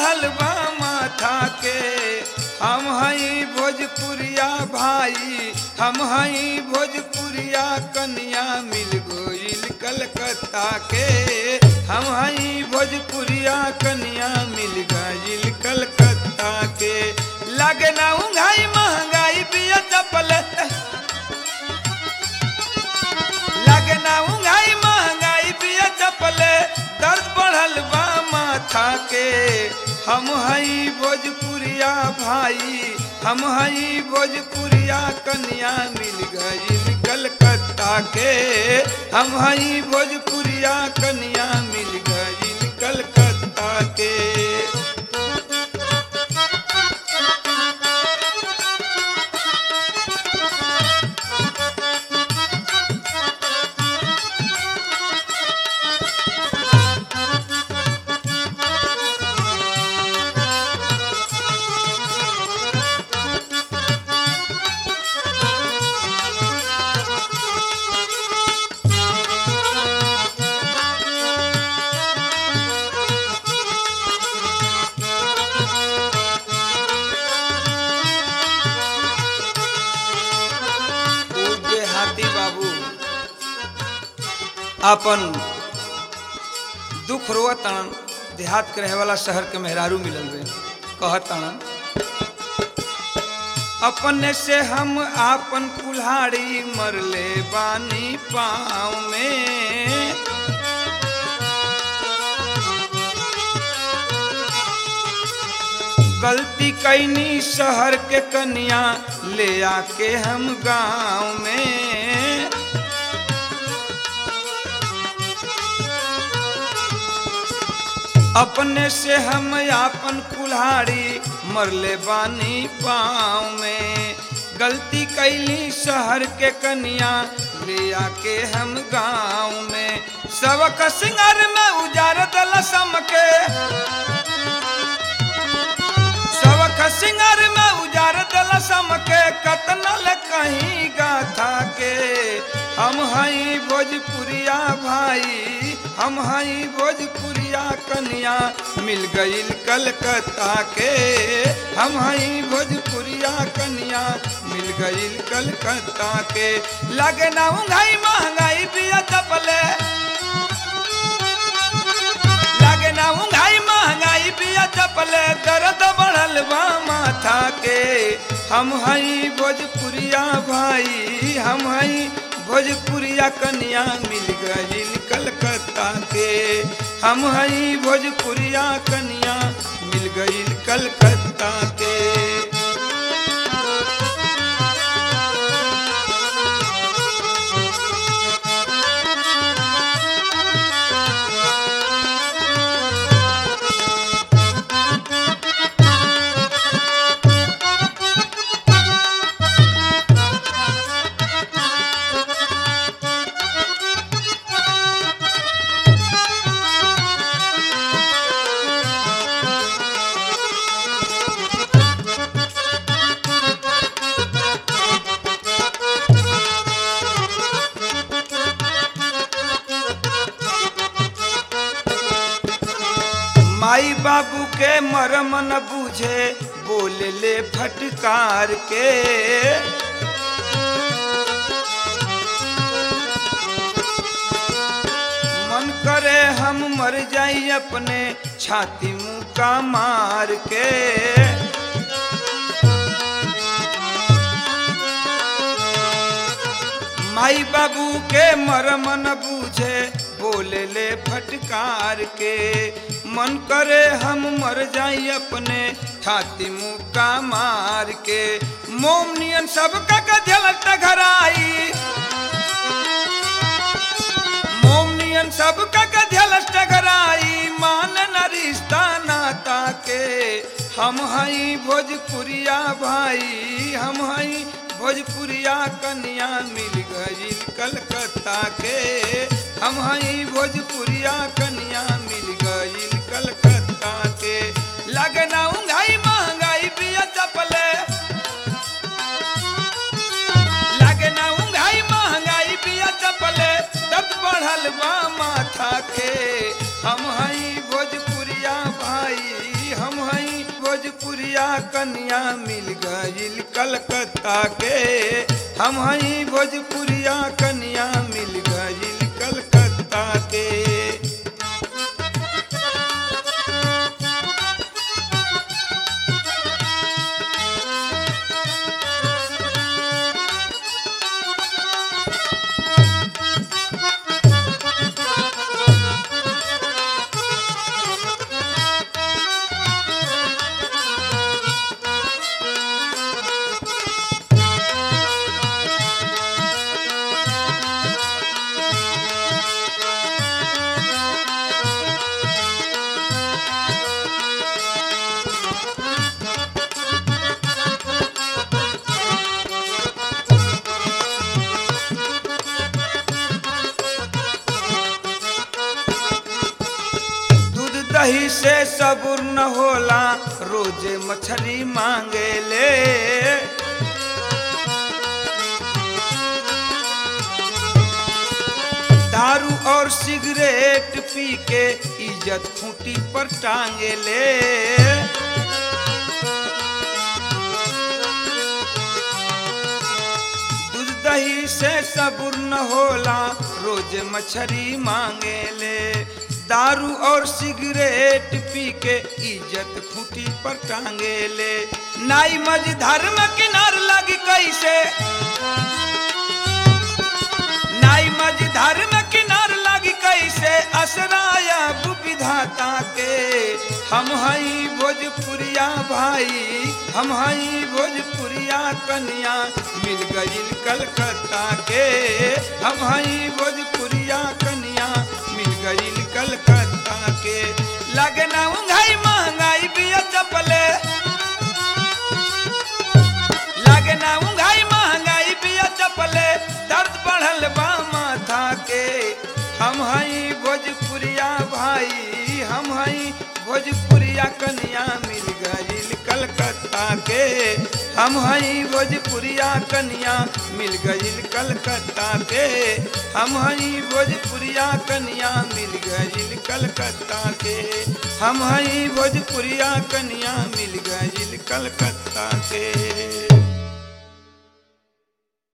बढ़ल बा माथा के हम हई भोजपुरिया भाई हम हई भोजपुरिया कन्या मिल गोइल कलकत्ता के हम हई भोजपुरिया कन्या मिल गइल कलकत्ता के लगे ना उंघाई महंगाई बिया चपल लगे ना उंघाई महंगाई बिया चपल दर्द बढ़ल बा माथा के हम हई भोजपुरिया भाई हम हई भोजपुरिया कन्या मिल गइल कलकत्ता के हम हई भोजपुरिया कन्या मिल गइल कलकत्ता के उ देहाती बाबू अपन दुख रोतन देहात के रहे वाला शहर के मेहरारू मिलल बे कहतन अपने से हम आपन कुल्हाड़ी मरले बानी पाँव में गलती कैनी शहर के कन्या ले आके हम गांव में अपने से हम आपन कुल्हाड़ी मरले बानी पाँव में गलती कैली शहर के कन्या ले आके हम गांव में सबक सिंगर में उजार दल समके सबक सिंगर में उजार दल समके कतनल कहीं गाथा के हम हई भोजपुरिया भाई हम हई भोजपुरिया कन्या मिल गईल कलकत्ता के हम हई भोजपुरिया कन्या मिल गईल कलकत्ता के लगे ना उंगाई महंगाई बिया चपले लागे ना उंगाई महंगाई बिया चपले दर्द बढ़ल बा माथा के हम हई भोजपुरिया भाई हम हई भोजपुरिया कन्या मिल गईल कलकत्ता के हम हई भोजपुरिया कन्या मिल गईल कलकत्ता के माई बाबू के मरम न बूझे बोले ले फटकार के मन करे हम मर जाई अपने छाती मुंह का मार के माई बाबू के मरम न बूझे बोले ले फटकार के मन करे हम मर जाई अपने छाती मुंह का मार के मोमनियन सब का गझलट घराई मोमनियन सब का गझलट घराई मान न रिश्ता नाता के हम हई भोजपुरिया भाई हम हई भोजपुरिया कन्या मिल गई कलकत्ता के हम हई भोजपुरिया कन्या मिल गई कलकत्ता के लगना उंगाई महंगाई बिया चपले लगना उंगाई महंगाई बिया चपले दर्द बढ़ल बा माथा के हम हई भोजपुरिया भाई हम भोजपुरिया कन्या मिल गईल कलकत्ता के हम हई भोजपुरिया कन्या मिल गईल कलकत्ता के दूध दही से सबुर न होला रोजे मछली मांगे ले दारू और सिगरेट पी के इज्जत खूंटी पर टांगे ले दूध दही से सबुर न होला रोज मछली मांगे ले दारू और सिगरेट पी के इज्जत खूंटी पर टांगे ले नाई मज धर्म किनार लगी कैसे नाई मज धर्म किनार लगी कैसे असराया विधाता के हम हई भोजपुरिया भाई हम हई भोजपुरिया कन्या मिल गईल कलकत्ता के हम हई भोजपुरिया कन्या मिल गईल कलकत्ता के लगना उंगाई महंगाई बिया चपले लगना उंगाई महंगाई बिया चपले दर्द बढ़ल बा माथा के हम हई भोजपुरिया भाई हम हई भोजपुरिया कन्या मिल गईल कलकत्ता के हम हई भोजपुरिया कन्या मिल गईल कलकत्ता के हम हई भोजपुरिया कन्या मिल गईल कलकत्ता के हम हई भोजपुरिया कन्या मिल गईल कलकत्ता के